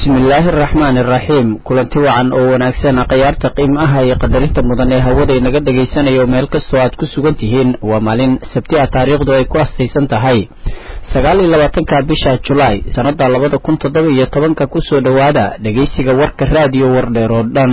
bismillaahi araxmaani araxiim kulanti wacan oo wanaagsan khayaarta qiimaha iyo qadarinta mudan ee hawada inaga dhagaysanayo meel kastoo aad ku sugan tihiin waa maalin sabti ah taariikhdu ay ku astaysan tahay sagaal iyo labaatanka bisha julaay sannada labada kun toddoba iyo tobanka kusoo dhowaada dhegaysiga warka raadiyo wardheer oo dhan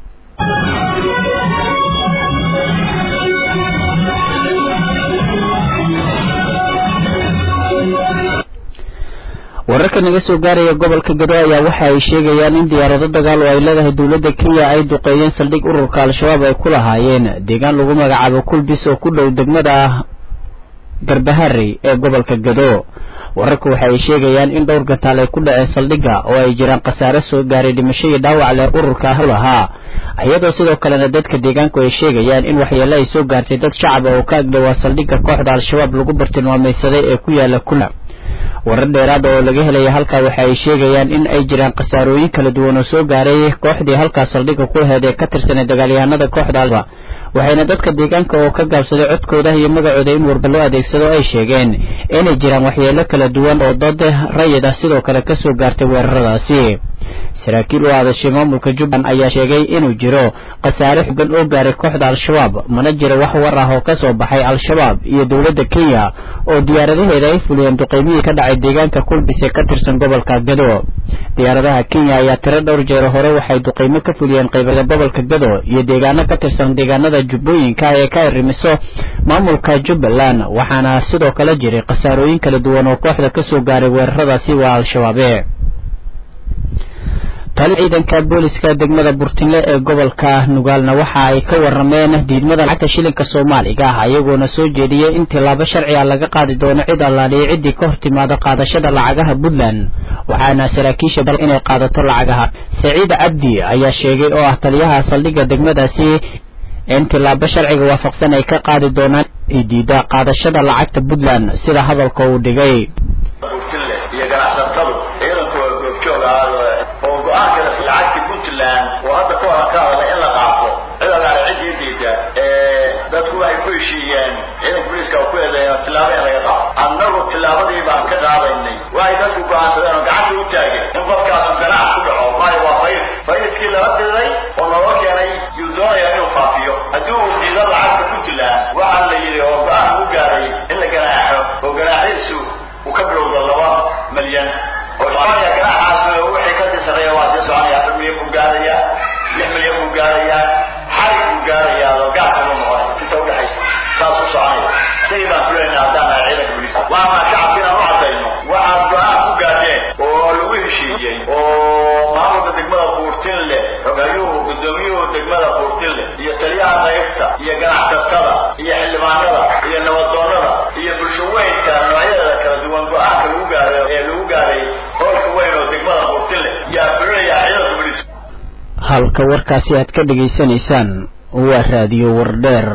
wararka naga soo gaaraya gobolka gado ayaa waxa ay sheegayaan in diyaarado dagaal oo ay leedahay dowladda kenya ay duqeeyeen saldhig ururka al-shabaab ay ku lahaayeen deegaan lagu magacaabo kulbis oo ku dhow degmada garbaharey ee gobolka gado wararku waxa ay sheegayaan in dhowr gataal ay ku dhaceen saldhigga oo ay jiraan khasaare soo gaaray dhimasho iyo dhaawac leh ururka lahaa iyadoo sidoo kalena dadka deegaanku ay sheegayaan in waxyeelo ay soo gaartay dad shacaba oo ka agdhowaa saldhigga kooxda al-shabaab lagu bartilmaamaysaday ee ku yaala kula warar dheeraada oo laga helaya halkaa waxa ay sheegayaan in ay jiraan khasaarooyin kala duwan oo soo gaaray kooxdii halkaas saldhigga ku laheed ee ka tirsanay dagaalyahanada kooxda alba waxayna dadka deegaanka oo ka gaabsaday codkooda iyo magacooda in warba loo adeegsado ay sheegeen inay jiraan waxyeelo kala duwan oo dad rayid ah sidoo kale kasoo gaartay weeraradaasi saraakiil u hadashay maamulka jubbaland ayaa sheegay inuu jiro khasaare xogan oo gaaray kooxda al-shabaab mana jiro wax war ah oo kasoo baxay al-shabaab iyo dowladda kenya oo diyaaradaheeda ay fuliyeen duqeymihii ka dhacay deegaanka kulbis ee ka tirsan gobolka gado diyaaradaha kenya ayaa tiro dhowr jeero hore waxay duqeymo ka fuliyeen qaybada gobolka gado iyo deegaano ka tirsan deegaanada jubbooyinka ee ka arrimiso maamulka jubbaland waxaana sidoo kale jiray khasaarooyin kala duwan oo kooxda kasoo gaaray weeraradaasi waa al-shabaabe tali ciidanka booliska degmada burtinle ee gobolka nugaalna waxa ay ka warameen diidmada lacagta shilinka soomaaliga ah ayagoona soo jeediyey in tilaabo sharciga laga qaadi doono cid allaaliya ciddii ka hortimaado qaadashada lacagaha puntland waxaana saraakiisha dal inay qaadato lacagaha saciid cabdi ayaa sheegay oo ah taliyaha saldhigga degmadaasi in tilaabo sharciga waafaqsan ay ka qaadi doonaan diida qaadashada lacagta puntland sida hadalka uu dhigay lacagta puntland oo hadda ka horan ka hadla in la qaato cid allaale ciddii diida dadku waxay ku heshiiyeen ciidanka booliiska ku eedeeyo tilaabo in laga qaado annagu tilaabadii baan ka qaadaynay waxay dadku go'aansadeen oo gacanta u taageen in qofkaasu ganaac ku dhaco maayo waa fayis fayiskii lala diray oo looga keenay yuu doonaya inuu faafiyo haddii uu diido lacagta puntland waxaa la yidhi oo go-aan u gaaray in la ganaaxo oo ganaaxiisu uu ka bilowdo laba milyan oo ganaaxaas wixii kasii sarreeya waa sii soconaya afar milyan buu gaaraya lix milyan buu gaaraya xarig buu gaaraya gaarka buu noqonaya inta udhexaysa saas u soconaya sidii baan fulayna haddaan nahay ciidanka booliiska waama shacabka inaan u cadayno waxaad go-aan ku gaadheen oo lagu heshiiyey oo maamulka degmada buurtinle xogayuhu gudoomiyuhu degmada buurtinle iyo taliyaha qaybta iyo ganacsatada iyo xildhibaanada iyo nabadoonada iyo bulsho weynka noocyadeeda kala duwan go-aanka lagu gaaray ee lagu gaaray hoolka weyn oo degmada buurtinle yaa fulinaya ciidanka booliiska halka warkaasi aad ka dhegaysanaysaan waa raadiyo wardheer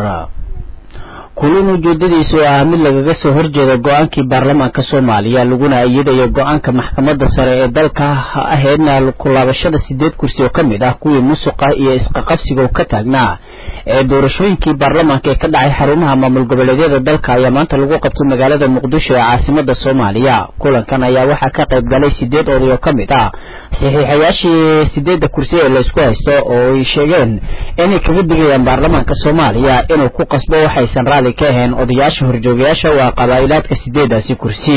kulin ujeedadiisu ah mid lagaga soo horjeeda go-aankii baarlamaanka soomaaliya laguna iyadayo go-aanka maxkamadda sare ee dalka ahaydna kulaabashada sideed kursi oo ka mid ah kuwii musuqa iyo isqaqabsiga ka taagnaa ee doorashooyinkii baarlamaanka ee ka dhacay xarumaha maamul goboleedyada dalka ayaa maanta lagu qabtay magaalada muqdisho ee caasimada soomaaliya kulankan ayaa waxaa ka qayb galay sideed oday oo ka mid ah saxiixayaashii sideedda kursi ee laysku haysto oo ay sheegeen inay kaga digayaan baarlamaanka soomaaliya inuu ku qasbo waxaysan raali ka ahayn odayaasha horjoogayaasha waa qabaa'ilaadka sideedaasi kursi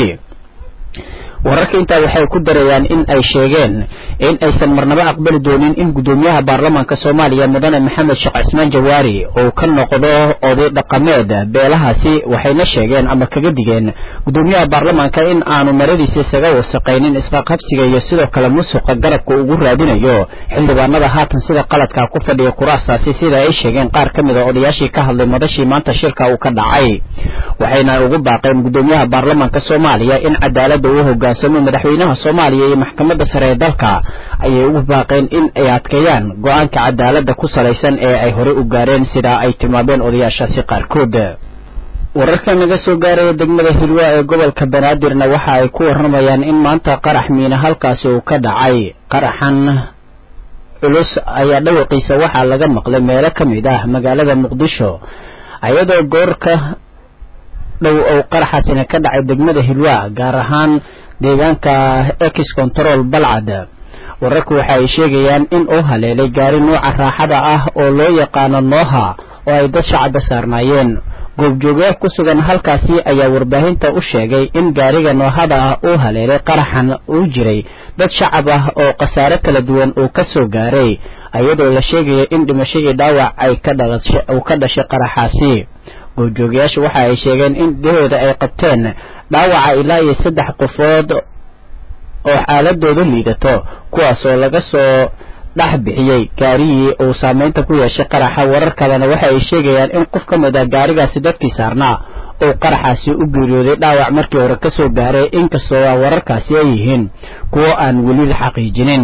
wararka intaa waxay ku darayaan in ay sheegeen in aysan marnabo aqbali doonin in guddoomiyaha baarlamaanka soomaaliya mudane maxamed sheekh cismaan jawaari uu ka noqdo oday dhaqameed beelahaasi waxayna sheegeen ama kaga digeen guddoomiyaha baarlamaanka in aanu maradiisa isaga wasaqaynin isqaqabsiga iyo sidoo kale musuqa garabka ugu raadinayo xildhibaanada haatan sida qaladka ku fadhiya kuraastaasi sida ay sheegeen qaar ka mid a odayaashii ka hadlay madashii maanta shirka uu ka dhacay waxayna ugu baaqeen guddoomiyaha baarlamaanka soomaaliya in cadaalada uu hogaan madaxweynaha soomaaliya iyo maxkamadda sare ee dalka ayay ugu baaqeen in ay adkeeyaan go-aanka cadaalada ku salaysan ee ay horey u gaareen sida ay tilmaameen odayaashaasi qaarkood wararka naga soo gaaraya degmada hilwa ee gobolka banaadirna waxa ay ku waramayaan in maanta qarax miina halkaasi uu ka dhacay qaraxan culus ayaa dhawaqiisa waxaa laga maqlay meelo ka mid ah magaalada muqdisho iyadoo goorka dhow ou qaraxaasina ka dhacay degmada hilwa gaar ahaan deegaanka ex control balcad wararku waxa ay sheegayaan in uu haleelay gaari nuuca raaxada ah oo loo yaqaano nooha oo ay dad shacaba saarnaayeen goobjoogayaal ku sugan halkaasi ayaa warbaahinta u sheegay in gaariga noohada ah uu haleelay qaraxan uu jiray dad shacab ah oo khasaare kala duwan uu ka soo gaaray iyadoo la sheegayo in dhimasho iyo dhaawac ay uu ka dhashay qaraxaasi goobjoogayaashu waxa ay sheegeen in dhahooda ay qabteen dhaawaca ilaa iyo saddex qofood oo xaaladooda liidato kuwaas oo laga soo dhex bixiyey gaarigii uu saameynta ku yeeshay qaraxa warar kalena waxa ay sheegayaan in qof ka mid ah gaarigaasi dadkii saarnaa uu qaraxaasi u geeriyooday dhaawac markii hore ka soo gaaray inkastoo wararkaasi ay yihiin kuwo aan weli la xaqiijinin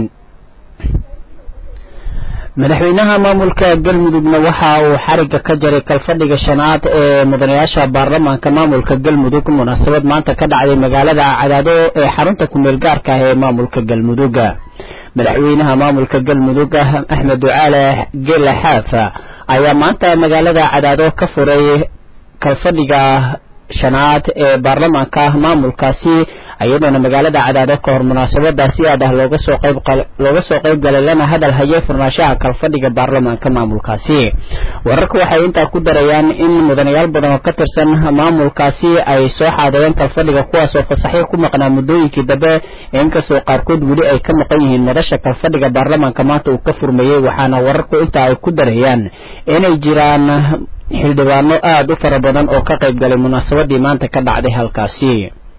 madaxweynaha maamulka galmudugna waxa uu xariga ka jaray kalfadhiga shanaad ee mudanayaasha baarlamaanka maamulka galmudug munaasabad maanta ka dhacday magaalada cadaado ee xarunta kumeel gaarka ah ee maamulka galmudug madaxweynaha maamulka galmudug axmed ducaale gela xaaf ayaa maanta magaalada cadaado ka furay kalfadhiga shanaad ee baarlamaanka maamulkaasi iyadoona magaalada cadaado ka hor munaasabadaasi aad ah looga soo qayb looga soo qayb galay lana hadal hayay furnaashaha kalfadhiga baarlamaanka maamulkaasi wararka waxay intaa ku darayaan in mudanayaal badan oo ka tirsan maamulkaasi ay soo xaadireen kalfadhiga kuwaas oo fasaxyo ku maqnaa muddooyinkii dambe inkastoo qaarkood weli ay ka maqan yihiin madasha kalfadhiga baarlamaanka maanta uu ka furmeeyey waxaana wararku intaa ay ku darayaan inay jiraan xildhibaano aada u fara badan oo ka qayb galay munaasabadii maanta ka dhacday halkaasi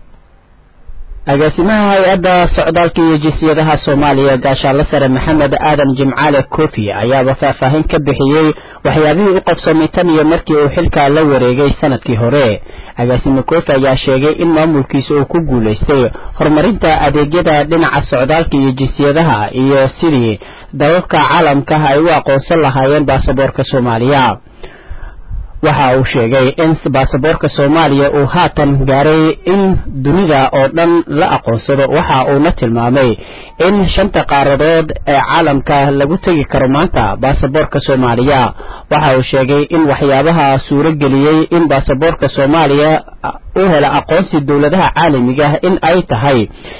agaasimaha hay-adda socdaalka iyo jinsiyadaha soomaaliya gaashaanle sare maxamed aadan jimcaale kofi ayaaba faahfaahin ka bixiyey waxyaabihii u qabsoomay tan iyo markii uu xilka la wareegay sanadkii hore agaasime kofi ayaa sheegay in maamulkiisa uu ku guulaystay horumarinta adeegyada dhinaca socdaalka iyo jinsiyadaha iyo sidii dalalka caalamka ay u aqoonsan lahaayeen baasaboorka soomaaliya waxa uu sheegay in baasaboorka soomaaliya uu haatan gaaray in dunida oo dhan la aqoonsado waxa uuna tilmaamay in shanta qaaradood ee caalamka lagu tegi karo maanta baasaboorka soomaaliya waxa uu sheegay in waxyaabaha suuro geliyey in baasaboorka soomaaliya u hela aqoonsi dowladaha caalamiga in ay tahay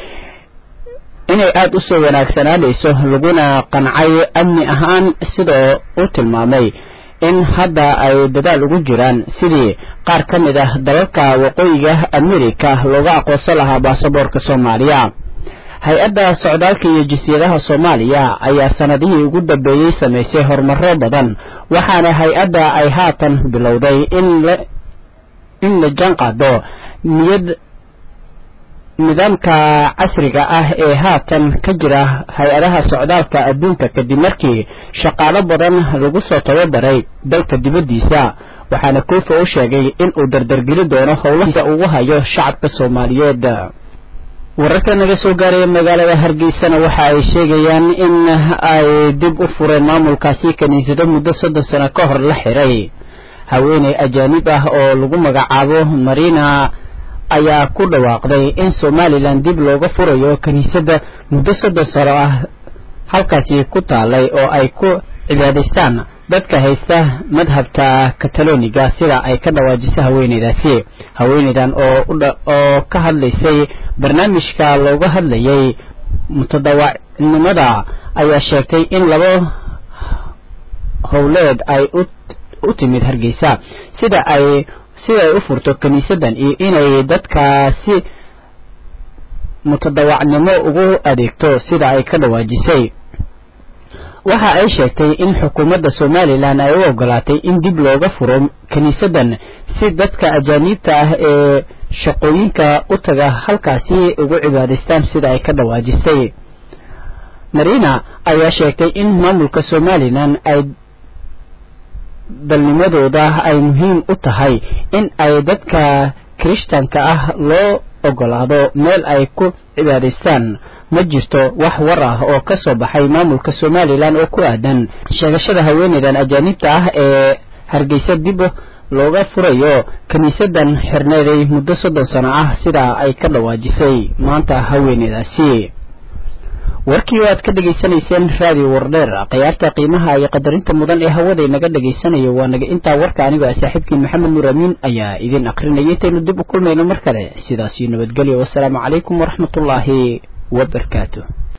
inay aada u soo wanaagsanaanayso laguna qancay amni ahaan sidoo u tilmaamay in hadda ay dadaal ugu jiraan sidii qaar ka mid ah dalalka waqooyiga amerika looga aqoonsan lahaa baasaboorka soomaaliya hay-adda socdaalka iyo jinsiyadaha soomaaliya ayaa sanadihii ugu dambeeyey samaysay horumaro badan waxaana hay-adda ay haatan bilowday in la in la jaan qaado niyad nidaamka casriga ah ee haatan ka jira hay-adaha socdaalka adduunka kadib markii shaqaalo badan lagu soo tababaray dalka dibaddiisa waxaana koofi u sheegay in uu dardargeli doono howlahiisa ugu hayo shacabka soomaaliyeed wararka naga soo gaaraya magaalada hargeysana waxa ay sheegayaan in ay dib u fureen maamulkaasi kiniisado muddo soddon sano ka hor la xiray haweeney ajaanib ah oo lagu magacaabo marina ayaa ku dhawaaqday in somalilan dib looga furayo kiniisadda muddo soddon sano ah halkaasi ku taalay oo ay ku cibaadaystaan dadka haysta madhabta kataloniga sida ay ka dhawaajisay haweeneydaasi haweeneydan oo oo ka hadlaysay barnaamijka looga hadlayay mutadawacnimada ayaa sheegtay in laba howleed ay u timid hargeysa sida ay sida ay u furto kiniisadan iyo inay dadkaasi mutadawacnimo ugu adeegto sida ay ka dhawaajisay waxa ay sheegtay in xukuumadda somalilan ay u ogolaatay in dib looga furo kiniisadan si dadka ajaaniibta ah ee shaqooyinka u taga halkaasi ugu cibaadaystaan sida ay ka dhawaajisay marina ayaa sheegtay in maamulka somalilan ay dalnimadooda ay muhiim u tahay in ay dadka kirishtanka ah loo ogolaado meel ay ku cibaadaystaan ma jirto wax war ah oo ka soo baxay maamulka somalilan oo ku aadan sheegashada haweeneydan ajaanibta ah ee hargeysa dib looga furayo kiniisadan xirneeday muddo soddon sano ah sidaa ay ka dhawaajisay maanta haweeneydaasi warkii oo aad ka dhegaysanayseen raadiyo wardheer khiyaarta qiimaha iyo qadarinta mudan ee hawada inaga dhegaysanayo waa naga intaa warka anigoo ah saaxiibkii maxamed nuur amiin ayaa idin akrinaya intaynu dib u kulmayno mar kale sidaasiyo nabadgelyo wasalaamu calaykum waraxmatullaahi wabarakaatu